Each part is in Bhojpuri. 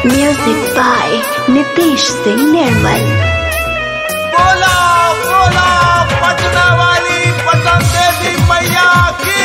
Music by Nitish Singh Nirmal. बोला बोला पटना वाली पटन देवी मैया की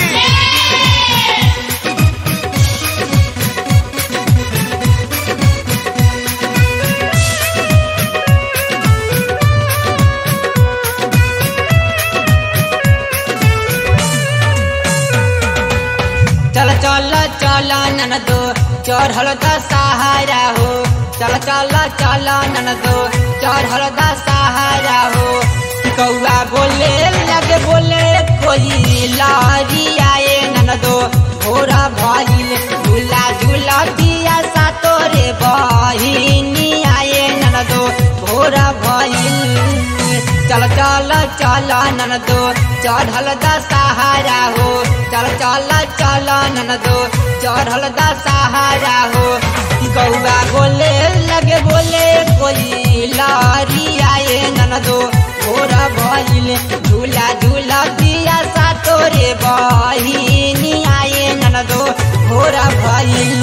चल चल चल ननदो चढ़ल द सहारा हो चल चल चल ननदो चढ़ल द सहारा हो कौआ बोले लगे बोले कोई लारी आए ननदो भोरा भइल झूला झूला दिया सा तोरे बहिनी आए ननदो भोरा भइल चल चल चल ननदो चढ़ल द सहारा हो चल चल चल ननदो चढ़ल द सहारा हो गौआ बोले लगे बोले कोई लारी आए ननदो भोरा भइल झूला झूला दिया सा तोरे बहिनी आए ननदो भोरा भइल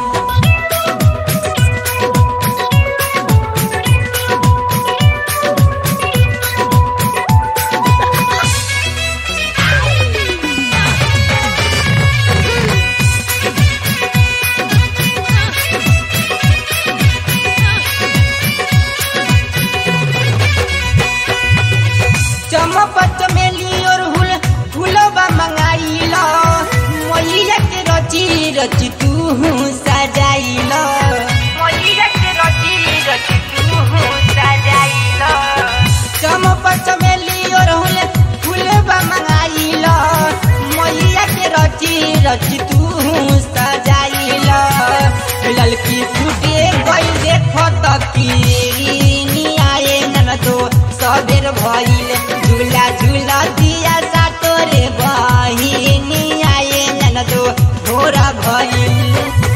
चमक चमेली और हुल फूलबा मंगाइल मैया के रची रची तू सजाइल मैया के रची रची तू सजाइल चमक चमेली और हुल फूलबा मंगाइल मैया के रची रची तू सजाइल ललकी फूटे गई देखो तकीनी आए ननदो सबेर भइल झूला झूला दिया सा तोरे बहिनी आए ननदो भोरा भइल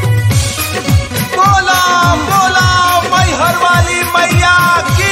बोला बोला मैहर वाली मैया की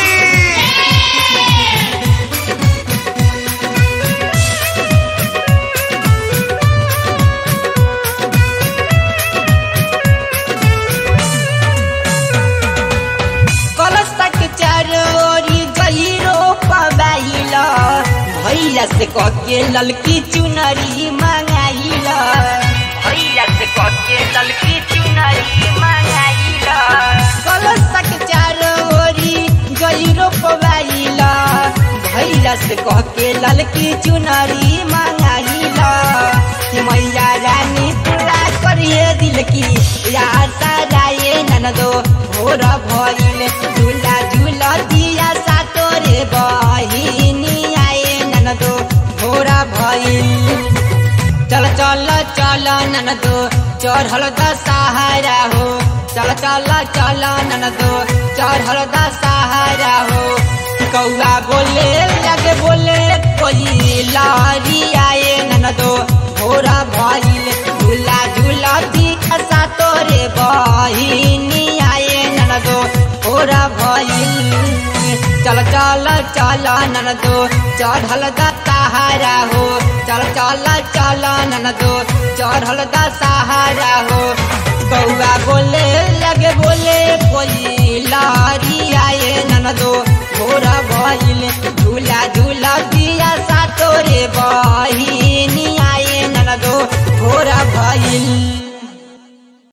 कलश तक चारोरी गहिरो पबाइल भैया से कके ललकी चुनरी मंगाइल भैया से कके ललकी चुनरी मंगाइल कलश तक चारोरी गहिरो पबाइल भैया से कके ललकी चुनरी मंगाइल कि मैया रानी पूरा करिए दिल की यार साराए ननदो भोर भइल झूला झूला दिया सा तोरे बहिनी आए ननदो भोरा भइल चल चल चल ननदो चढ़ल द सहारा हो चल चल चल ननदो चढ़ल द सहारा हो कौआ बोले लगे बोले कोई लारी आए ननदो भोरा भइल झूला झूला दिया सा तोरे बहिनी आए ननदो भोरा भइल चल चल चल ननदो चढ़ल द सहारा हो चल चल चल ननदो चढ़ल द सहारा हो कौआ बोले लगे बोले कोई लारी आए ननदो भोरा भइल